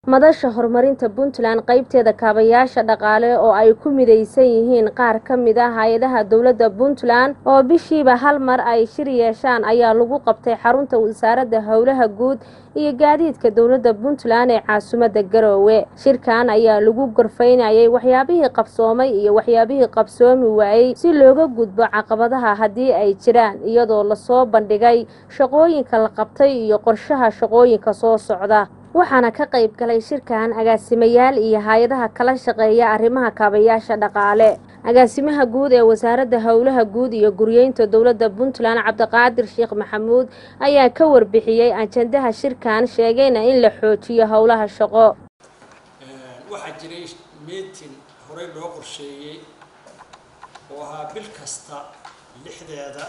madasha horumarinta puntland qaybteeda kaabayaasha dhaqaale oo ay ku midaysan yihiin qaar ka mid ah hay-adaha dowladda puntland oo bishiiba hal mar ay shir yeeshaan ayaa lagu qabtay xarunta wasaaradda howlaha guud iyo gaadiidka dowladda puntland ee caasimadda garoowe shirkan ayaa lagu gorfaynayay waxyaabihii qabsoomay iyo waxyaabihii qabsoomi waayey si looga gudbo caqabadaha haddii ay jiraan iyadoo lasoo bandhigay shaqooyinka la qabtay iyo qorshaha shaqooyinka soo socda waxaana ka qayb galay shirkan agaasimayaal iyo hay-adaha kala shaqeeya arrimaha kaabayaasha dhaqaale agaasimaha guud ee wasaaradda howlaha guud iyo guryeynta dowladda puntland cabdiqaadir sheekh maxamuud ayaa ka warbixiyey ajandaha shirkan sheegayna in la xoojiyo howlaha shaqo waxaa jiray meeting horey loo qorsheeyey oo ahaa bil kasta lixdeeda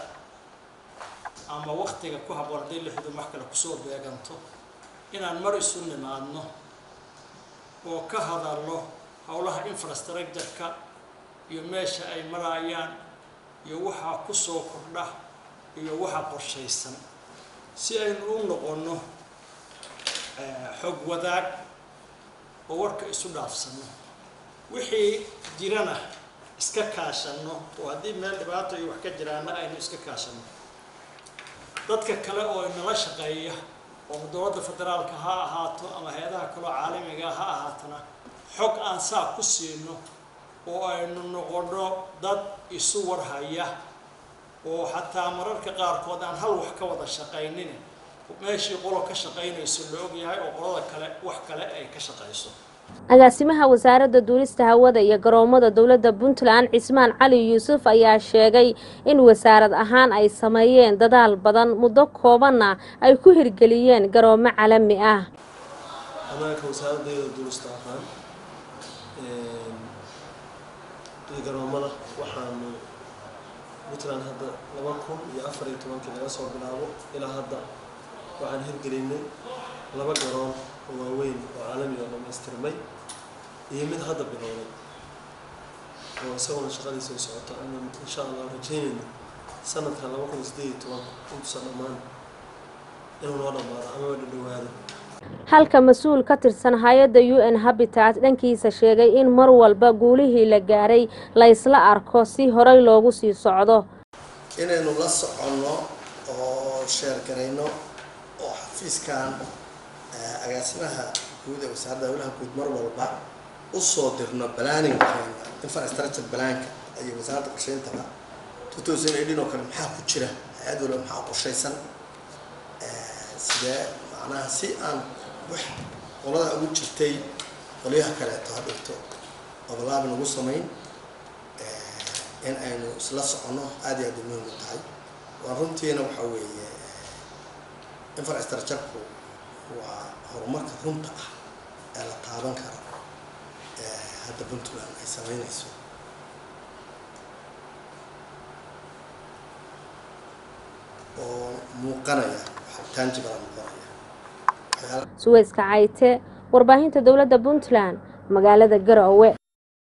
ama waktiga ku habboon haddii lixdu wax kale kusoo beeganto inaan mar isu nimaadno oo ka hadalno howlaha infrastructure-ka iyo meesha ay marayaan iyo waxaa ku soo kordha iyo waxa qorshaysan si aynu u noqonno xog wadaag oo warka isu dhaafsanno wixii jirana iska kaashanno oo haddii meel dhibaato iyo wax ka jiraana aynu iska kaashanno dadka kale oo inala shaqeeya oo dowladda federaalka ha ahaato ama hay-adaha kaloo caalamiga ha ahaatana xog aan saa ku siino oo aynu noqono dad isu warhaya oo xataa mararka qaarkood aan hal wax ka wada shaqaynin meeshii qolo ka shaqaynayso la ogyahay oo qolada kale wax kale ay ka shaqayso agaasimaha wasaaradda duulista hawada iyo garoomada dowladda puntland cismaan cali yuusuf ayaa sheegay in wasaarad ahaan ay sameeyeen dadaal badan muddo koobanna ay ku hirgeliyeen garoomo calami ah anaaka wasaaraddeeda duulista ahaan garoomada waxaanu puntland hadda laba kun iyo afar iyo tobankii laga soo bilaabo ilaa hadda waxaan hirgelinay laba garoon oo waaweyn oo caalamiga oo dhamaystirmay iyo mid hadda bilowday oo isaguna shaqadiisa ay socoto ana insha allah rajeynayna sanadka laba kun iyo sideed iyo tobanka intuusan dhammaan inuu noo dhammaado amaba dhadhawaado halka mas-uul ka tirsan hay-adda u n habitat dhankiisa sheegay in mar walba guulihii la gaaray la ysla arko si horey loogu sii socdo inaynu la soconno oo sheergarayno oo xafiiskan agaasimaha guud ee wasaaradda howlaha guud mar walba usoo dirno balaaningkeena infrastructure balaanka iyo wasaaradda qorsheyntaba two thousand eighteen oo kale maxaa ku jira hay-ad walba maxaa qorshaysan sidee macnaha si aan wax qolada ugu jirtay qolyaha kaleeto ha dhigto obolaabi nagu samayn in aynu isla soconno aada iyo aada muhiim u tahay waa runtiina waxa weeye infrastructure-ku waa horumarka runta ah ee la taaban karo hadda puntland ay sameynayso oo muuqanaya tangible muuqanaya suweyska cayte warbaahinta dowladda puntland magaalada garoowe